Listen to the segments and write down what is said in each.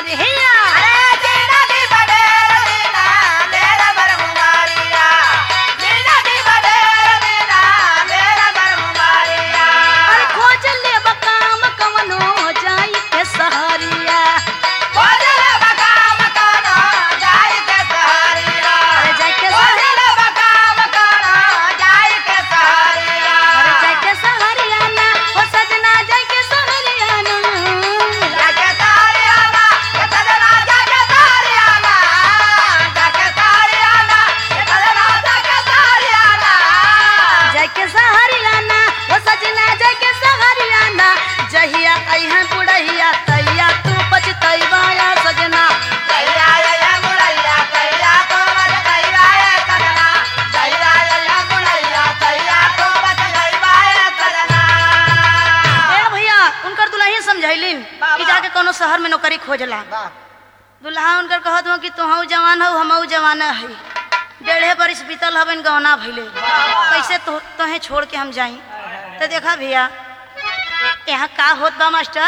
मारे हैया अरे जीना दी बडेर दीना मेरा बरमुमारिया जीना दी बडेर दीना मेरा बरमुमारिया अरे खोज ले बकाम कवनो जाई के सहरिया बोले बका मकाना जाय के सहारिया अरे जाई के बोले बका मकाना जाय के सहारिया अरे जाई के सहरिया ना हो सजना जाई के सहरिया ना जाके सहारियाना के सजना जाके सहारियाना जाके सहारियाना के सजना जाके सहारियाना जाई के सहरिया ना हो सजना जाई के सहरिया ना जहिया अइहन बुढ़हिया तैया तू पछतैबा या सजना जैया जैया गुड़ैया तैया तो बच गईबा ए सजना जैया जैया गुड़ैया तैया तो बच गईबा ए सजना ए भैया उनकर दुल्हन समझैलिन वाह, कि वाह। जाके कोनो शहर में नौकरी खोजला दुल्हा उनकर कहत हो कि तुहू जवान हो हमहू जवान है डेढ़े बरिस बीतल हवन गहना भइले कैसे तो तोहे छोड़ के हम जाई तो देखा भैया यहाँ का होत बा मास्टर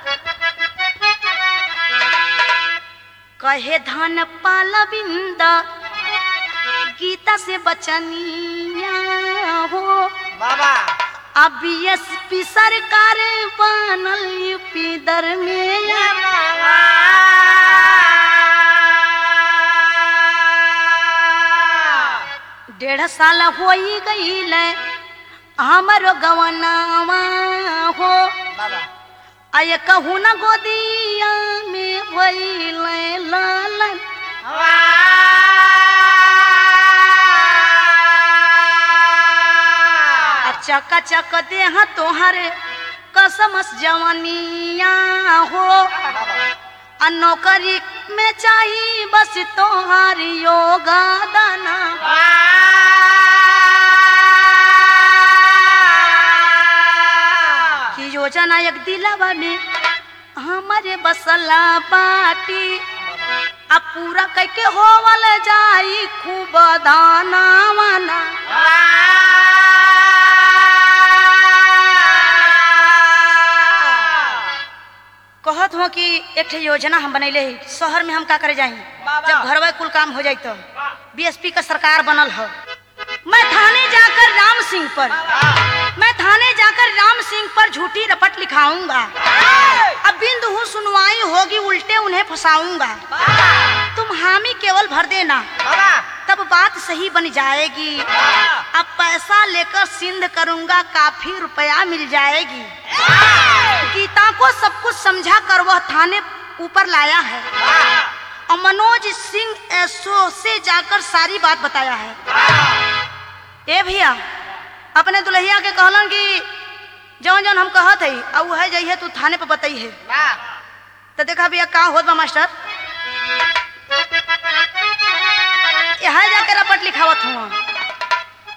कहे धन पाला बिंदा गीता से बचनिया हो बाबा अब बीएसपी सरकार बनल यूपी दरमिया डेढ़ साल हो गईल हमारो गवनावा हो बाबा आय कहू न गोदिया में भइल लालन आ चका चक देह तोहरे कसमस जवानिया हो आ नौकरी में चाही बस तोहार योगा दाना की योजना एक दिलावा में हमारे बसला बाटी अब पूरा कैके होवल जाई खूब दाना वाना कहत हो कि एक ठे योजना हम बनैले ही शहर में हम का करे जाई बाबा। जब घरवा कुल काम हो जाई तो बीएसपी का सरकार बनल हो मैं थाने जाकर राम सिंह पर मैं थाने जाकर राम सिंह पर झूठी रपट लिखाऊंगा अब बिंदु हूँ सुनवाई होगी उल्टे उन्हें फंसाऊंगा तुम हामी केवल भर देना तब बात सही बन जाएगी अब पैसा लेकर सिंध करूंगा काफी रुपया मिल जाएगी गीता को सब कुछ समझा कर वह थाने ऊपर लाया है और मनोज सिंह एसओ से जाकर सारी बात बताया है ए भैया अपने दुल्हिया के कहलन कि जौन जौन हम कहत है और वह जइहे तू थाने पर बताई है तो देखा भैया का होत बा मास्टर यहाँ जाकर रपट लिखावत हुआ